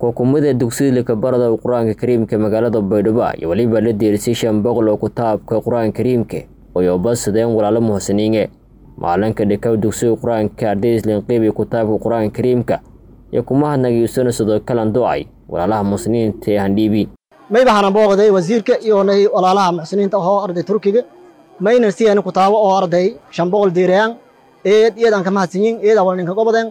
xukuumadda dugsiyada kabarada qur-aanka kariimka magaalada baydhabo iyo weliba la deerisay shan boqol oo kitaabka qur-aanka kariimka oy obasadeen walaalo muhsiniinge maalinka dhikaw dugsiga qur-aanka arday islinqiibi kitaabka qur-aanka kariimka iyo kuma hadnagiisana sidoo kalan do-ay walaalaha muslimiinta ee handhiibi mayba hanan booqday wasiirka iyo nay walaalaha muxsiniinta ahoo arday turkiga mayna siyan kutaabo oo arday shan boqol diirayaan eed iyad aan ka mahadsanyin eed awal ninka gobodeen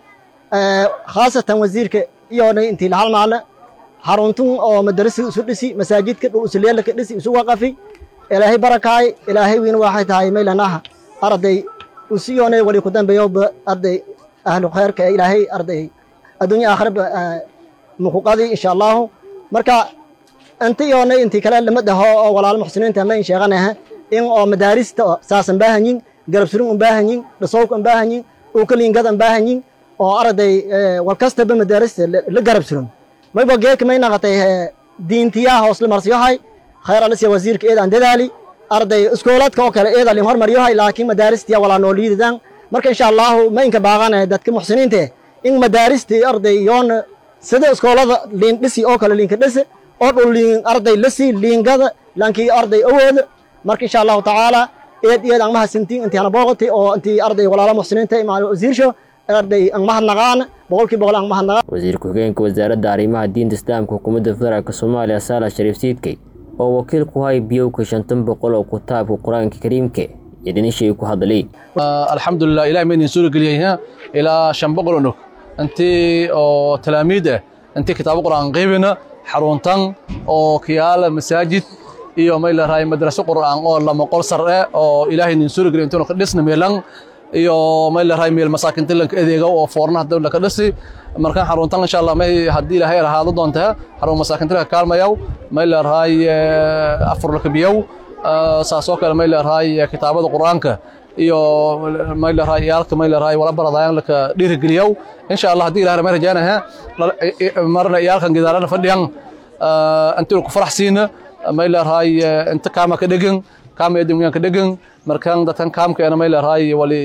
khaasatan wasiirka iyo nay intii lahal maale haruntun oo madarasi isu dhisi masaajidka dhul usulyaalka dhisi isu waqafi ilaahay barakaay ilaahay wiina waxay tahay maylanaha arday usiyoonay wali ku dambeeyo arday ahlu khayrka ilaahay arday adduunya aakhiraba mukuqadi insha allahu marka inta yoonay intii kale lama dhaho oo walaalo muxsiniinta ma in sheeganaha in oo madaarista saasan baahanyin garab surin un baahanyin dhasowka un baahanyin dhulkaliingada un baahanyin oo arday walkastaba madaarista la garab surin mayba geeka may naqatay diintiyaa hoosle marsiyohay khayr alisiya wasiirka eedaan dadaali arday iskoolaadka oo kale eeda lin hormaryohay laakiin madaaristiya walaa noo liidadaan marka insha allahu ma inka baaqana dadka muxsiniinta in madaaristi arday yoona sida iskoolada liin dhisi oo kale liinka dhisi oo dhul liin arday lasi liingada laankii arday awooda marka insha allahu tacaala eed eed aan mahadsantiin intii ana booqatay oo intii arday walaalo muxsiniinta imaano wasiirsho arday aan mahadnaqaan boqolkii boqol aan mahadnaqaan wasiir ku-xigeenka wasaaradda arrimaha diinta islaamka xukuumadda federaalk soomaaliya saalax shariif siidkey oo wakiil ku hay biyowka shantan boqol oo kitaabka qur-aanka kariimka iyo dhinishii ku hadlay alxamdulilah ilahi ma idin suura geliyay ilaa shan boqol oo nog intii oo talaamiid ah intii kitaabo qur'aan qaybina xaruntan oo kiyaala masaajid iyo may larahay madraso qur'aan oo lama qol sar eh oo ilaahay idin suura geliy intuu ka dhisna meelan iyo may larahay meel masaakinta lanka adeega oo foornaha dawla ka dhisi markaan xaruntan insha allah may haddii ilaahay ahaado doontaa xarun masaakinta ka kaalmayow may larahay afur laka biyow saasoo kale may larahay kitaabada qur'aanka iyo may larahay iyaalka may larahay wala baradayaan laka dhiirigeliyow insha allah haddii ilahay may rajaanaha marna iyaalkan gidaarana fadhiyan intii ku faraxsiina may larahay inta kaama ka dhegan kaama edungan ka dhegan markaan dadkan kaamkeena may larahay wali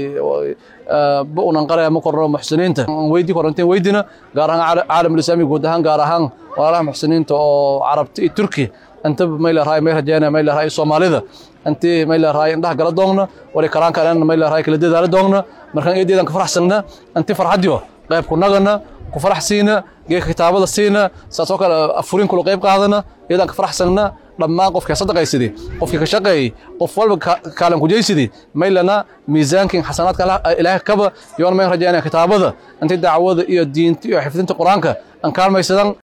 ba unan qaraya ma korno muxsiniinta weydii koranteen weydina gaar ahaan caalamul islaami guud ahaan gaar ahaan walaalaha muxsiniinta oo carabta iyo turki inta may larahay may rajaynaya may larahay soomaalida intii may larahay indhaha gala doogna wali karaanka dhan may larahay kala dadaala doogna markaan eedeedan ka faraxsanna intii farxadiyo qayb ku nagana ku faraxsiina geeka kitaabada siina saasoo kale afurin kula qayb qaadana iyadaan ka faraxsanna dhammaan qofkii sadaqaysidii qofkii ka shaqeeyey qof walba kaalan kujaysidii maylana miisaankin xasanaadka ilaahay kaba yoon mayn rajaynaya kitaabada intii dacwada iyo diinta iyo xifdinta qur-aanka aan kaalmaysadan